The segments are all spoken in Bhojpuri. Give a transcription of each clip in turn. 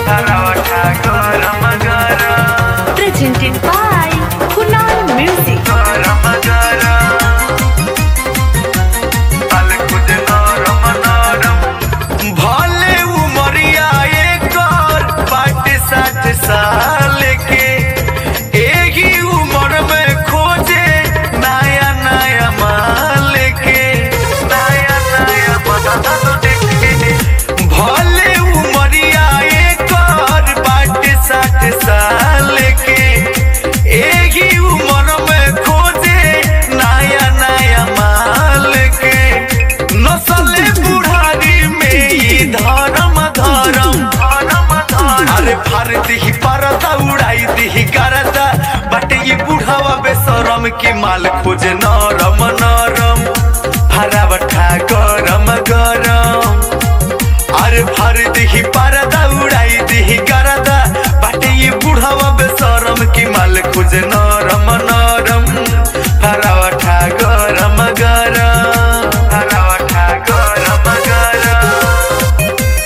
हरावटा गरम गरम presented by Kunal Music. गरम गरम पल कुछ नरम नरम भले उमरिया एकर बाटे साठ साल के एही उम्र में खोजे नया नया माल के नया नया माल के भले उमरिया एकर बाटे साठ साल के एही उम्र में खोजे नया नया माल के नस्ल बुढ़ारी में ई धर्म धर्म धर्म धर्म अरे भारत ही परदा उड़ाई दी करदा बट ये बुढ़ावा बेसरम की माल खोजे नरम नरम हरावठा गरम गरम अरे भारत ही परदा उड़ाई दी करदा बट ये बुढ़ावा बेसरम की माल खोजे नरम नरम हरावठा गरम गरम हरावठा गरम गरम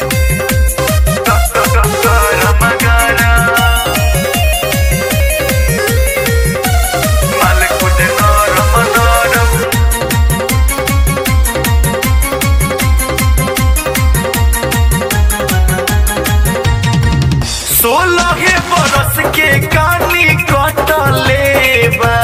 गरम गरम माल खोजे नरम नरम सोलह बरस के कानी कटले बा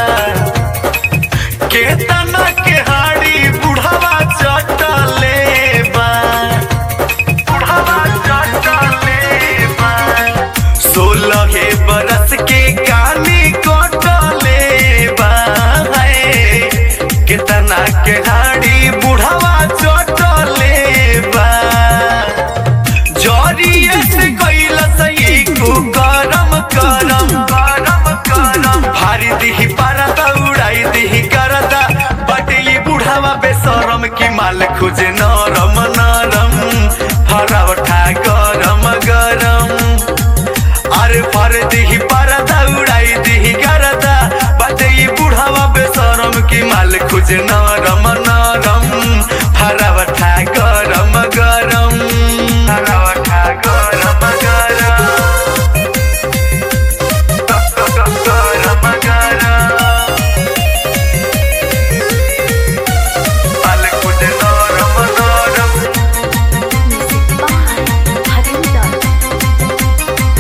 केतना के हाड़ी बुढ़ावा चटले बा बुढ़ावा चटले बा सोलह बरस के कानी कटले बा है केतना के हाड़ी बुढ़ावा चटले बा जरिए से कैला सही को गरम गरम गरम गरम भारी दिही पारदा उड़ाई दिही करदा बट ये बुढ़ावा बेसरम की माल खोजे नरम नरम हरावठा गरम गरम अरे फर दिही पारदा उड़ाई दिही करदा बट ये बुढ़ावा बेसरम की माल खोजे नरम नरम हरावठा गरम गरम हरावठा गरम गरम गरम गरम पल कुछ नरम नरम Music by Harinder.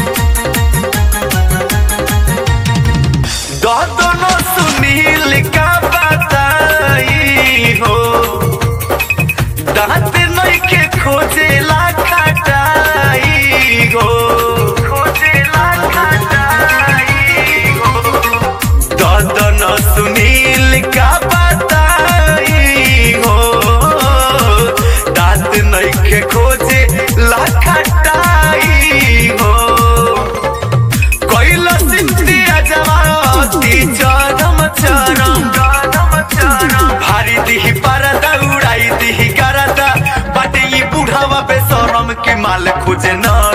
दोनों सुनील का बताई हो दांत नइखे खोजेला खटाई हो खोजेला खटाई हो दोनों सुनील का बताई हो दांत नइखे खोजे ला खटाई हो कैला सिंधिया जवाती चरम चरम चरम चरम भारी दिही परदा उड़ाई दिही करदा बट ये बुढ़ावा बेसरम के माल खोजे न